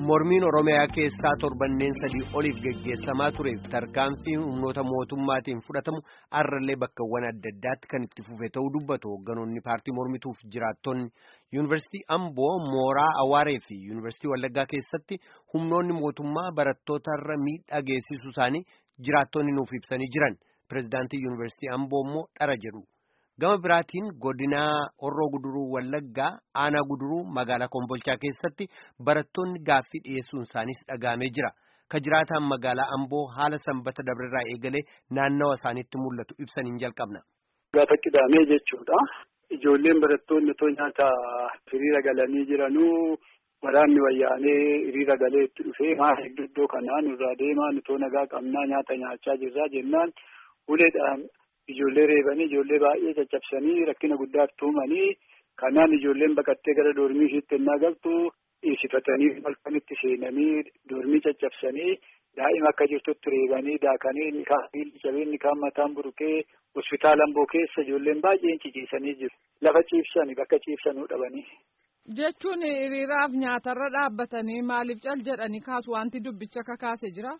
mormiin oromiyaa keessaa torbanneen sadii oliif geggeessamaa tureef tarkaanfii humnoota mootummaatiin fudhatamu har'allee bakkawwan adda addaatti kan itti fufe ta'uu dubbatu hogganoonni paartii mormituuf jiraattonni yuunivarsiitii amboo mooraa awaaree fi yuunivarsiitii wallaggaa keessatti humnoonni mootummaa barattootarra miidhaa geessisuu isaanii jiraattonni nuuf ibsanii jiran pirezidaantii yuunivarsiitii amboo immoo dhara jedhu. gama biraatiin godinaa horroo guduruu wallaggaa aanaa guduruu magaalaa kombolchaa keessatti barattoonni gaaffii dhiyeessuun isaaniis dhagahamee jira ka jiraataan magaalaa amboo haala sanbata dabrerraa eegalee naannawa isaaniitti mul'atu ibsaniin jalqabna. Gaafa qidaamee jechuudha ijoolleen barattoonni otoo nyaata hiriira galanii jiranuu waraanni wayyaanee hiriira galee itti dhufee maal iddoo kanaa nurraa deemaa nutoo nagaa qabnaa nyaata nyaachaa jirraa jennaan uleedhaan. Ijoollee reebanii ijoollee baay'ee caccabsanii rakkina guddaatti tuumanii kanaan ijoolleen baqattee gara doormii ishiitti ennaa galtu dhiisifatanii halkanitti seenanii doormii caccabsanii daa'ima akka jirtutti reebanii daakanii inni kaan miilli cabee inni kaan mataan buruqee hospitaala amboo keessa ijoolleen baay'een ciciisanii jiru. Lafa ciibsanii bakka ciibsanuu dhabanii. Jechuun hiriiraaf nyaatarra dhaabbatanii maaliif cal jedhanii kaasu wanti dubbicha kakaase jira?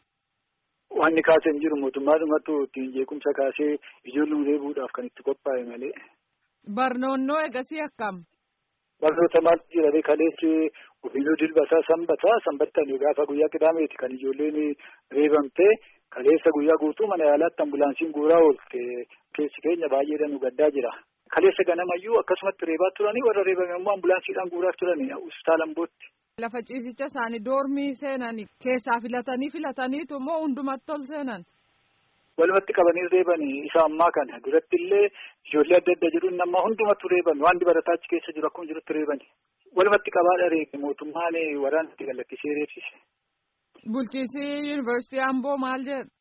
Wanni kaasee hin jiru mootummaadhumatu ittiin jeequmsa kaasee ijoollee reebuudhaaf kan itti qophaa'e malee. Barnoonnoo eegasii akkam? Barnoota maaltu jira kaleessi ofiinuu dilbasaa sanbataa sanbattan gaafa guyyaa qidaameeti kan ijoolleen reebamtee kaleessa guyyaa guutuu mana yaalaatti ambulaansiin guuraa oolte keessi keenya baay'eedhaan nu gaddaa jira. Kaleessa ganamayyuu akkasumatti reebaa turanii warra reebame immoo ambulaansiidhaan guuraa turanii hospitaala Ambootti. Lafa ciisicha isaanii doormii seenanii keessaa filatanii filataniitu immoo hundumatti ol seenan. Walumatti qabanii reebanii isa ammaa kana duratti illee ijoollee adda adda jiru nama hundumatu reeban waan barataa achi keessa jiru akkuma jirutti reebani. Walumatti qabaadha reebe mootummaan waraana itti gallakkisee reebsise. Bulchiinsi yuunivarsiitii Amboo maal jedha?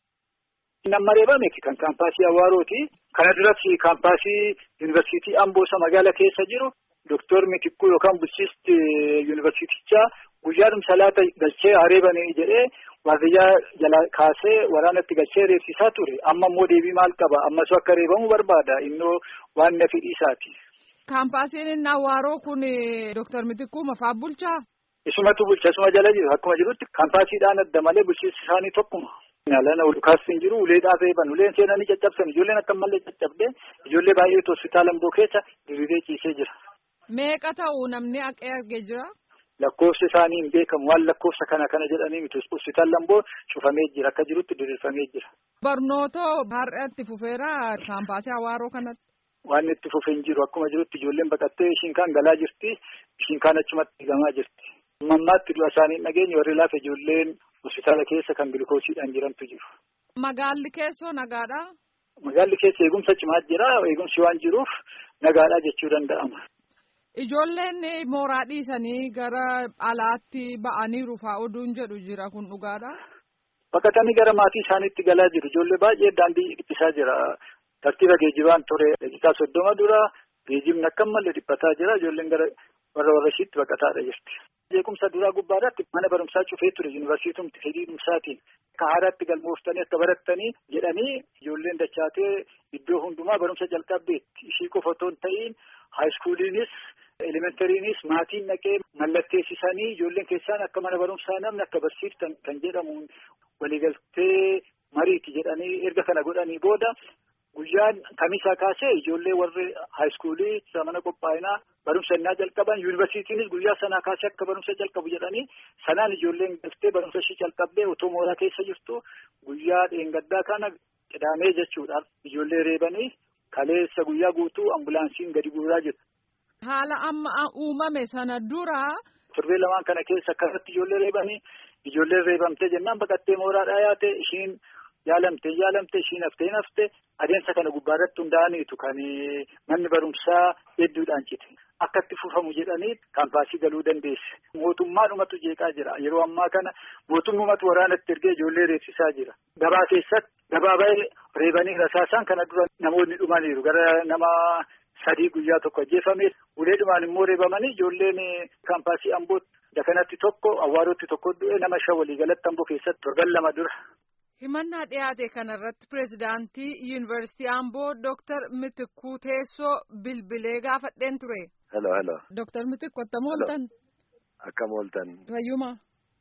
Nama reebame kan kaampaasii Awaarooti. Kana duras kaampaasii yuunivarsiitii Amboo isa magaala keessa jiru. Doktor Mitikkuu yookaan bulchiisti yuunivarsiitichaa guyyaadhuma salaata galchee hareebanii jedhee waardiyyaa jala kaasee waraanatti galchee reebsisaa ture. Amma immoo deebii maal qaba? Ammas akka reebamu barbaada. Innoo waan na fedhii isaati. Kaampaasiin inni Awaaroo kun Doktor Mitikkuu mafaa bulchaa? Isumatu bulcha isuma jala jiru. Akkuma jirutti kaampaasiidhaan adda malee bulchiinsi isaanii tokkuma. Yaalana kaastiin jiru uleedhaan reeban uleen seenanii caccabsan ijoolleen akka malee caccabdee ijoollee baay'eetu hospitaala Amboo keessa diriiree ciisee jira. Meeqa ta'u namni haqee argee jira? Lakkoofsi isaanii hin beekamu waan lakkoofsa kana kana jedhanii miti hospitaala Amboo cufamee jira akka jirutti diriirfamee jira. Barnoota har'a itti fufeera kaampaasii Awaaroo kanatti. Waan itti fufee hin jiru akkuma jirutti ijoolleen baqattee ishiin kaan galaa jirti ishiin kaan achumatti eegamaa jirti. Mammaatti du'a isaanii dhageenye warri laafa ijoolleen hospitaala keessa kan gilkoosiidhaan jirantu jiru. Magaalli keessoo nagaadhaa? Magaalli keessa eegumsa cimaa jira eegumsi waan jiruuf nagaadhaa jechuu danda'ama. Ijoolleen mooraa dhiisanii gara alaatti ba'aniiru fa'aa oduun jedhu jira kun dhugaadha. Baqatanii gara maatii isaaniitti galaa jiru. Ijoollee baay'ee daandii dhiphisaa jira. Tartiiba geejibaan ture daqiiqaa soddoma dura geejibni akka malee dhiphataa jira. Ijoolleen gara warra warra ishiitti baqataadha jirti. Jeequmsa duraa gubbaadhaatti mana barumsaa cufee ture yuunivarsiitumti fedhiidhumsaatiin akka haaraatti galmooftanii akka barattanii jedhanii ijoolleen dachaatee iddoo hundumaa barumsa jalqabdeetti ishii qofa otoo hin ta'iin haayiskuuliinis elementariinis maatiin naqee mallatteessisanii ijoolleen keessaan akka mana barumsaa namni akka barsiiftan kan jedhamuun waliigaltee mariiti jedhanii erga kana godhanii booda guyyaan kamisaa kaasee ijoollee warri haayiskuulii mana qophaa'inaa barumsa innaa jalqaban yuunivarsiitiinis guyyaa sanaa kaasee akka barumsa jalqabu jedhanii sanaan ijoolleen galtee barumsa ishii jalqabdee otoo mooraa keessa jirtu guyyaa dheengaddaa kana qidaamee jechuudhaan ijoollee reebanii kaleessa guyyaa guutuu ambulaansiin gadi guuraa jiru. Haala amma uumame sana dura. Torbee lamaan kana keessa akkasatti ijoollee reebanii ijoolleen reebamtee jennaan baqattee mooraadhaa yaate ishiin yaalamtee yaalamtee ishiin haftee haftee adeemsa kana gubbaarratti hundaa'aniitu kan manni barumsaa hedduudhaan cite. Akka itti fufamu jedhanii kaampaasii galuu dandeesse. Mootummaadhumatu jeeqaa jira. Yeroo ammaa kana mootummumatu waraanatti ergee ijoollee reebsisaa jira. Gabaa keessatti gabaa baay'ee reebanii rasaasaan kana dura namoonni dhumaniiru. Gara nama sadii guyyaa tokko ajjeefame. Uleedhumaan immoo reebamanii ijoolleen kaampaasii Amboo dakanatti tokko Awwaarootti tokko du'e nama shan waliigalatti Amboo keessatti torban lama dura. Himannaa dhiyaate kanarratti pireezidaantii yuunivarsiitii Amboo Dooktar Mitikkuu Teessoo bilbilee gaafadheen ture. Hello, hello. Dooktar Mitikku attam ooltan? Akkam ooltan. Fayyuma.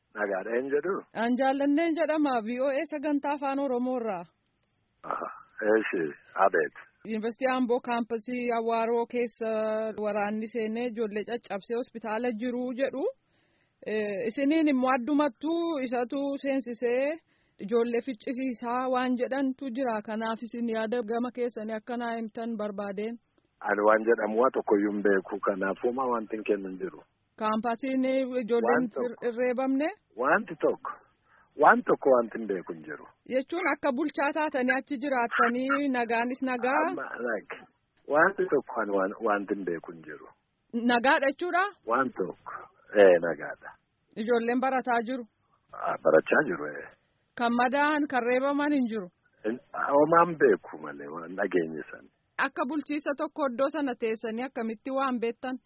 Nagaadha hin jedhu. An jaallanneen jedhama VOA sagantaa afaan Oromoorraa. Eeshi abeet. Yuunivarsiitii Amboo kaampasii Awaaroo keessa waraanni seenee ijoollee caccabsee hospitaala jiru jedhu. Isiniin immoo addumattuu isatu seensisee ijoollee ficcisiisaa waan jedhantu jira. Kanaaf isin yaada gama keessanii akkanaa himtan barbaadeen. Ani waan jedhamu waa tokkoyyuu hin beeku kanaafuma wanti hin kennu hin jiru. Kaampasiin ijoolleen irreebamne. Wanti tokko waan tokko wanti hin beeku hin jiru. Jechuun akka bulchaa taatanii achi jiraattanii nagaanis nagaa. Wanti tokko wanti hin beeku hin jiru. Nagaadha jechuudha. Waan tokko ee nagaadha. Ijoolleen barataa jiru. Barachaa jiru ee. Kan madaa'an kan reebaman hin jiru. Homaan beeku malee waan dhageenye sana. Akka bulchiisa tokko iddoo sana teessanii akkamitti waan beektan.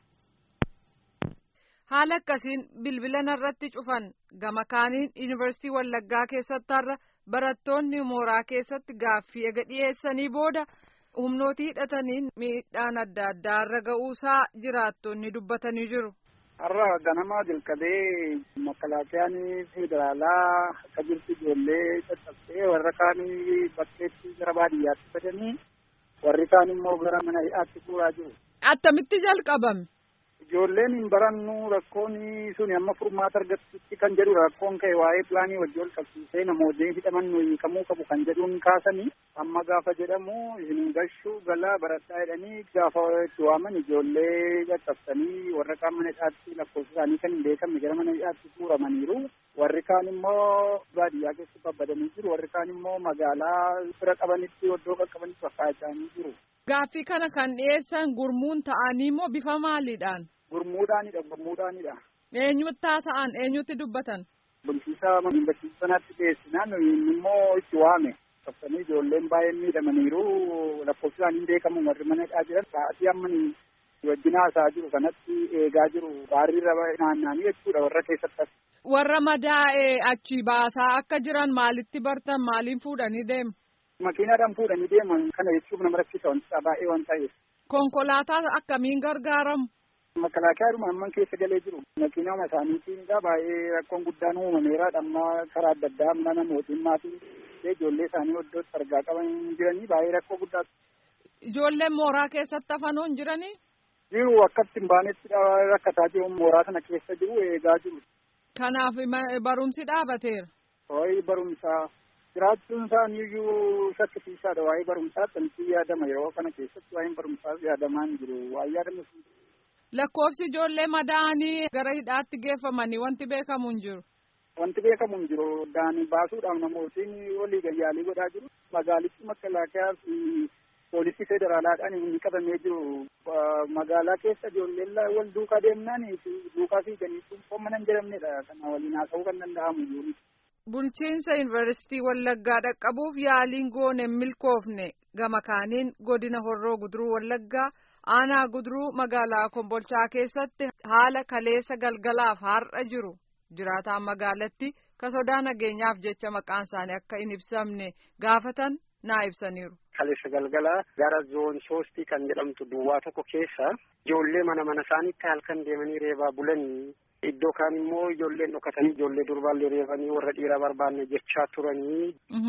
Haala akkasiin bilbila narratti cufan gama kaaniin yuunivarsiitii Wallaggaa keessatti har'a barattoonni mooraa keessatti gaaffii ega dhiyeessanii booda humnootii hidhataniin miidhaan adda addaa irra ga'uusaa jiraattonni dubbatanii jiru. Har'a ganamaa jalqabee makalaakiyaan federaalaa akka jirtu ijoollee caccabsee warra kaanii bakkeetti gara baadiyyaatti fedanii warri kaan immoo gara mana hidhaatti fuuraa jiru. Attamitti jalqabame? Ijoolleen hin barannu rakkoon sun amma furmaata argatutti kan jedhu rakkoon ka'e waa'ee pilaanii wajji wal qabsiisee namoonni hidhaman nuyi kamuu qabu kan jedhuun kaasanii amma gaafa jedhamu isin gashuu galaa baradhaa jedhanii gaafa itti waaman ijoollee caccabsanii warra kaan mana hidhaatti lakkoofsa isaanii kan hin beekamne gara mana hidhaatti fuuramaniiru. Warri kaan immoo baadiyyaa keessa babbadanii jiru. Warri kaan immoo magaalaa fira qabanitti iddoo qaqqabanitti fakkaatanii jiru. Gaaffii kana kan dhiyeessan gurmuun ta'anii immoo bifa maaliidhaan? Gurmuudhaanidha. Gurmuudhaanidha. Eenyutti haasa'an? Eenyutti dubbatan? Bulchiisa yuunivarsiitii sanaatti dhiyeessinaan immoo itti waame. Qabsanii ijoolleen baay'een miidhamaniiru. Lakkoofsi isaanii hin beekamu warri mana hidhaa jiran. Sa'aatii amma wajjin haasaa jiru kanatti eegaa jiru. Baarriirra naanna'anii jechuudha warra keessatti. Warra madaa'ee achi baasaa akka jiran maalitti bartan maaliin fuudhanii deemu? Makiinaadhaan fuudhanii deeman kana jechuuf nama rakkisa wanta baay'ee waan ta'eef. Konkolaataa akkamiin gargaaramu? Makalaakiyaadhuma amman keessa galee jiru. Makiinaa isaaniitiin baay'ee rakkoon guddaan uumameera. Amma karaa adda addaa mana namootiin maatiin ijoollee isaanii iddootti argaa qaban jiranii baay'ee rakkoo guddaa. Ijoolleen mooraa keessatti hafanoo hin jiranii? Jiru akkatti hin baanetti rakkataa jiru mooraa sana keessa jiru eegaa jiru. Kanaaf barumsi dhaabateera. Waa'ee barumsaa jiraachuun isaanii iyyuu shakkisiisaadha. Waa'ee barumsaa xantii yaadama yeroo kana keessatti waa'een barumsaa yaadamaa hin jiru. Waa'ee yaadama Lakkoofsi ijoollee madaa'anii gara hidhaatti geeffamanii wanti beekamu hin jiru. Wanti beekamu hin jiru. Daanii baasuudhaaf namootiin walii gayyaalii godhaa jiru. Magaalitti makalaakaa fi poolisii federaalaadhaan inni qabamee jiru. Magaalaa keessa ijoolleen wal duukaa deemnaan duukaa fiiganii mana hin jedhamnedha. Kana waliin haasa'uu kan danda'amu jiru. Bulchiinsa yuunivarsiitii Wallaggaa dhaqqabuuf yaaliin goone milkoofne gama kaaniin godina Horroo Guduruu Wallaggaa aanaa Guduruu magaalaa Kombolchaa keessatti haala kaleessa galgalaaf har'a jiru jiraataan magaalatti ka sodaa nageenyaaf jecha maqaan isaanii akka hin ibsamne gaafatan naa ibsaniiru. Kaleessa galgalaa gara zoon soostii kan jedhamtu duwwaa tokko keessa ijoollee mana mana isaaniitti halkan deemanii reebaa bulanii iddoo kaan immoo ijoolleen dhokatanii ijoollee durbaallee reebanii warra dhiiraa barbaanne jechaa turanii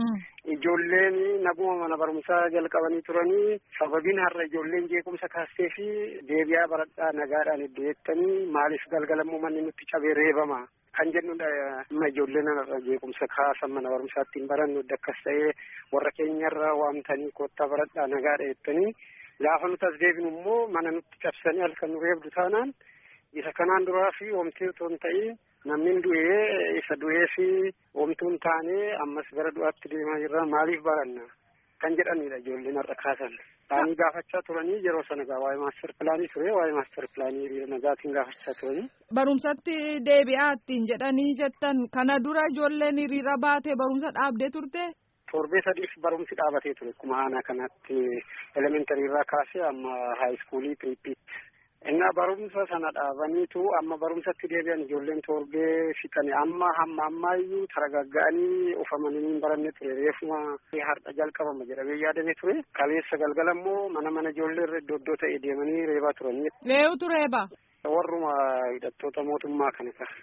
ijoolleen naguma mana barumsaa jalqabanii turanii sababiin har'a ijoolleen jeequmsa kaastee fi deebi'aa baradhaa nagaadhaan iddoo jettanii maaliif galgalammoo manni nutti cabee reebama kan jennudha amma ijoolleen har'a jeequmsa kaasan mana barumsaatti hin barannu akkas ta'ee warra keenyarra waamtanii koottaa baradhaa nagaadha jettanii gaafa nuti as deebinu immoo mana nutti cabsanii halkan nu reebdu taanaan isa kanaan duraa fi oomtee otoo hin ta'iin namni du'ee isa du'ee fi oomtuun taanee ammas gara du'aatti deemaa jirra maaliif baranna kan jedhanidha ijoolleen har'a kaasan. Taanii gaafachaa turanii yeroo sana gaa waa'ee maaster pilaanii ture waa'ee maaster pilaanii hiriira nagaatiin gaafachaa turanii. Barumsatti deebi'aa ittiin jedhanii jettan kana dura ijoolleen hiriira baatee barumsa dhaabdee turte. Torbee sadiif barumsi dhaabatee ture akkuma aanaa kanatti elementarii irraa kaasee amma haayiskuulii piriippiitti. Innaa barumsa sana dhaabaniitu amma barumsatti deebi'an ijoolleen torbee fixani amma hamma ammaayyuu taragagga'anii ufamanii hin baranne ture reefuma har'a jalqabama jedhamee yaadamee ture kaleessa galgala immoo mana mana ijoollee irra iddoo iddoo ta'e deemanii reebaa turanii. Reebutu reeba. Warruma hidhattoota mootummaa kana ta'a.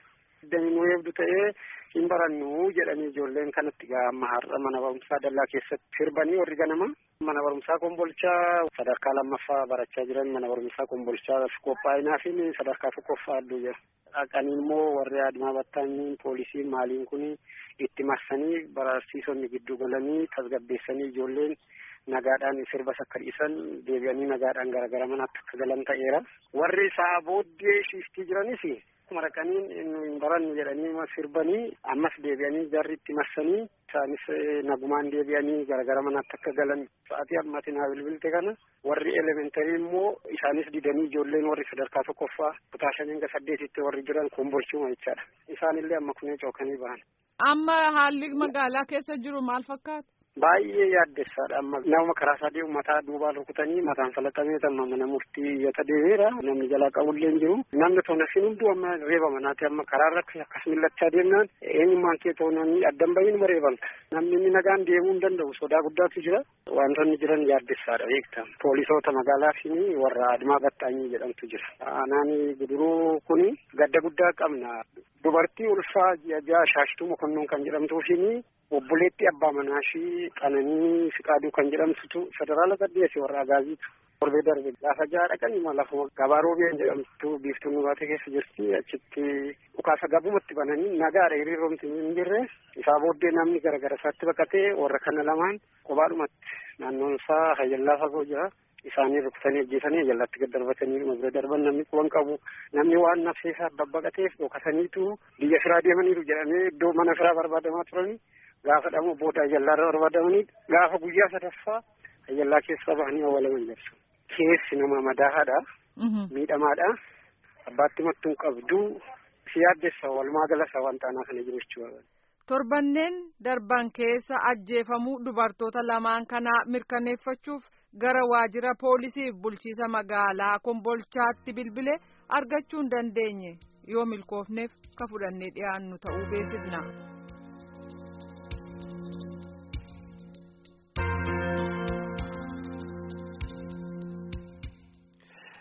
nu eebdu ta'ee hin barannu jedhanii ijoolleen kanatti gaa amma har'a mana barumsaa dallaa keessatti sirbanii warri ganama mana barumsaa kombolchaa sadarkaa lammaffaa barachaa jiran mana barumsaa kombolchaa qophaa'inaa fi sadarkaa tokkoffaa adduu jira. Dhaqanii immoo warri adimaa battaaniin poolisiin maaliin kun itti marsanii barsiisonni gidduu galanii tasgabbeessanii ijoolleen nagaadhaan sirbas akka dhiisan deebi'anii nagaadhaan gara gara manaatti akka galan ta'eera. Warri isaa booddee shiiftii jiranis maraqanii hin barannu jedhanii sirbanii ammas deebi'anii jarri itti marsanii isaanis nagumaan deebi'anii gara gara manaatti akka galan sa'aatii ammaatiin haa bilbilte kana warri elementarii immoo isaanis didanii ijoolleen warri sadarkaa tokkoffaa kutaa shanii hanga saddeetitti warri jiran kombolchuma jechaadha. Isaanillee amma kunee cookanii bahan. Amma haalli magaalaa keessa jiru maal fakkaata? Baay'ee yaaddessaadha amma nama karaa sadii mataa duubaan rukutanii mataan falaxamee amma mana murtii iyyata deemeera namni jalaa qabullee hin jiru namni toonasiin hunduu amma reeba manaati amma karaarra akkas millachaa deemnaan eenyummaan kee toonanii addan bahiin ma reebamta namni inni nagaan deemuu hin danda'u sodaa guddaatu jira wantoonni jiran yaaddessaadha beekta poolisoota magaalaa fi warra adimaa battaanyii jedhamtu jira aanaan guduruu kuni gadda guddaa qabna dubartii ulfaa ja'a shaashtuu mokonnoon kan jedhamtuufi obboleetti abbaa manaa ishii qananii fiqaaduu kan jedhamtutu federaala saddeesi warra agaaziitu torbee darbe gaafa jaha dhaqan lafuma gabaa roobeen jedhamtu biiftuun nubaate keessa jirti achitti dhukaasa gabumatti bananii nagaadha hiriiroomti hin jirre isaa booddee namni garagara isaatti baqatee warra kana lamaan kophaadhumatti naannoon isaa hayyallaa fagoo jira isaanii rukutanii ajjeesanii hayyallatti gad darbatanii dhuma bira darban namni quban qabu namni waan nafseesaa babbaqateef dhokataniitu biyya firaa deemaniiru jedhamee iddoo mana firaa barbaadamaa turanii gaafa dhamu booda ayyallaarra barbaadamanii gaafa guyyaa sadaffaa ayyallaa keessa bahanii awwaalaman jirtu. Keessi nama madaa'aadha. Miidhamaadha. Abbaatti mattuun qabdu si yaaddessa walumaa galasa wanta anaa kana jiru jechuudha. Torbanneen darban keessa ajjeefamuu dubartoota lamaan kanaa mirkaneeffachuuf gara waajjira poolisiif bulchiisa magaalaa kombolchaatti bilbile argachuu hin dandeenye yoo milkoofneef ka fudhannee dhiyaannu ta'uu beeksifna.